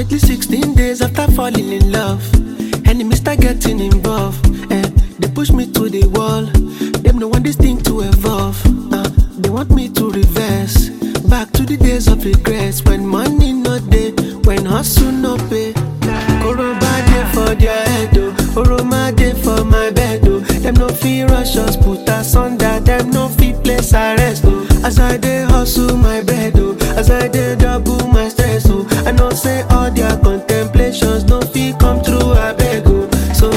Approximately 16 days after falling in love, enemies start getting involved. Eh, they push me to the wall. Them no want this thing to evolve. Uh, they want me to reverse. Back to the days of regrets when money no day, when hustle no pay. Koroba dey for their head, oh. Oroma dey for my bed, oh. Them no fit rush us, put us under. Them no fit place arrest, oh. As I dey hustle my bread, oh. As I dey double my stress, oh. I know say all their contemplations no fit come true, I beg, oh. So,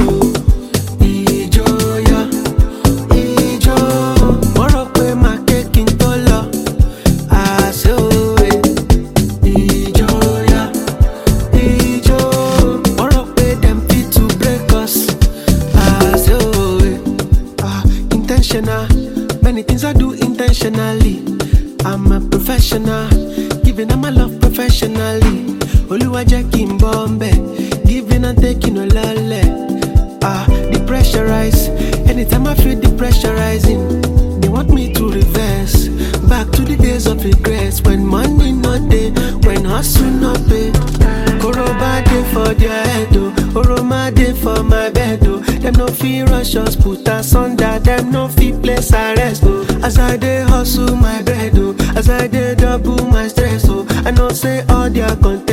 ìjọyà, ìjọ, mo rò pé màá ké kí n tó lọ. Àṣẹ òwe, ìjọyà, ìjọ, mo rò pé dem fit to break us. Àṣẹ òwe, ah, intentional, many things I do intentionally. I'm a professional, giving them my love professionally. Olúwa jẹ́ kí n bọ́ ń bẹ̀, giving and taking no lọ́lẹ̀. Ah, depressurize, anytime I feel depressurizing, they want me to reverse. Back to the days of regrets, when money no dey, when hustle no pay. Koroba dey for their head, oh, Oroma dey for my bed, oh. Them no fit rush us, put us under, them no fit place arrest, oh. As I dey hustle my bread, oh, as I dey double my stress, oh. I know say all their content